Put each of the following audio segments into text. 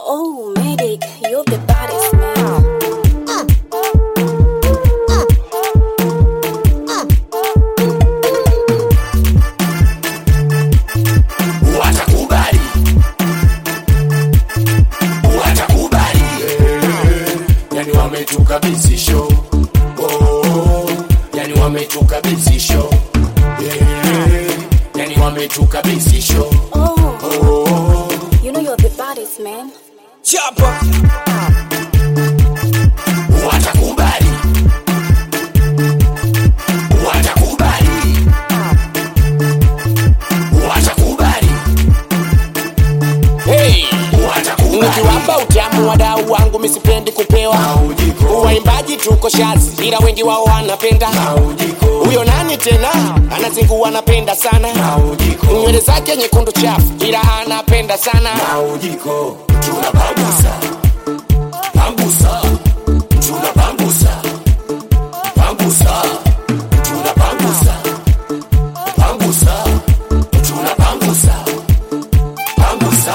Oh, medic, you're the baddest man. watakubali watakubali yani wametukabidhi show oh, yani wametukabidhi show yeah, yani wametukabidhi show Oh, you know you're the baddest man. Chapa. watakubali watakubali watakubali Hey. watakubali nikiwapa utamu wadau wangu misipendi kupewa Maujiko. waimbaji tuko shazi ila wengi wao wanapenda Maujiko. huyo nani tena anazingua anapenda sana Maujiko. nywele zake nyekundu chafu ila anapenda sana maujiko tunapambusa pambusa tunapambusa pambusa tunapambusa pambusa tunapambusa pambusa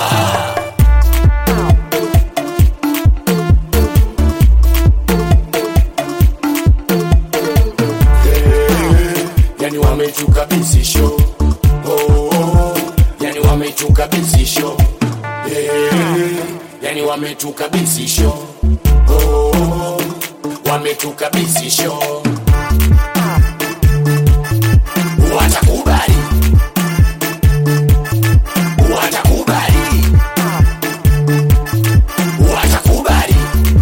Eh, yani wametukabidhi show oh, yani wametukabidhi show Eh, yani wametukabidhi show oh, wametukabidhi show watakubali watakubali watakubali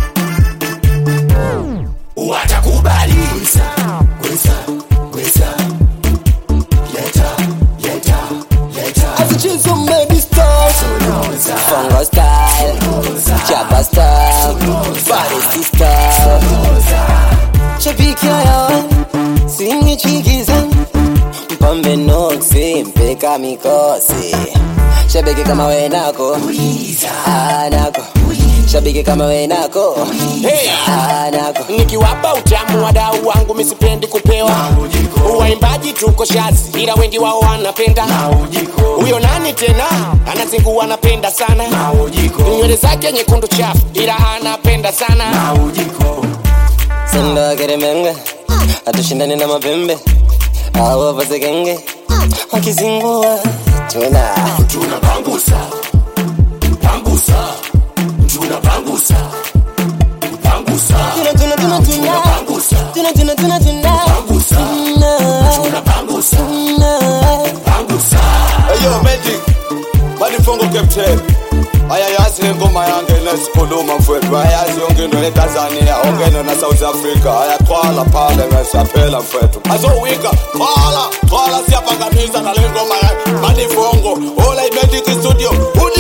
watakubali Gweza, gweza, gweza. Leta, leta, leta. Azichizo maybe stars Soloza, Fungo style Chapa style Body style Shabiki yawan Singi chikiza Mpambe noksi Mpeka mikosi Shabiki kama we nako Ah nako Shabiki kama we nako hey. Ah nako nikiwapa utamu wadau wangu misipendi kupewa Maujiko. waimbaji tuko shazi ila wengi wao wanapenda maujiko, huyo nani tena anazingua anapenda sana maujiko, nywele zake nyekundu chafu ila anapenda sana maujiko. Sendo keremenge Hatushindani na mapembe Awo vasekenge Wakizingua Tuna Tunapambusa, pambusa, tunapambusa, pambusa, Tuna tuna tuna tuna pambusa, Tuna tuna tuna tuna pambusa, Tuna tunapambusa, Tuna pambusa. Ayo Magic Badifongo Captain ayayazi ingoma yange nesikhuluma mfowethu ayayazi yonke into etanzania ongene na south africa ayaqhwala phale ngesaphela mfowethu azowika qhwala qhwala siyaphakamisa ngale ngoma yakhe badifongo ola imagic studio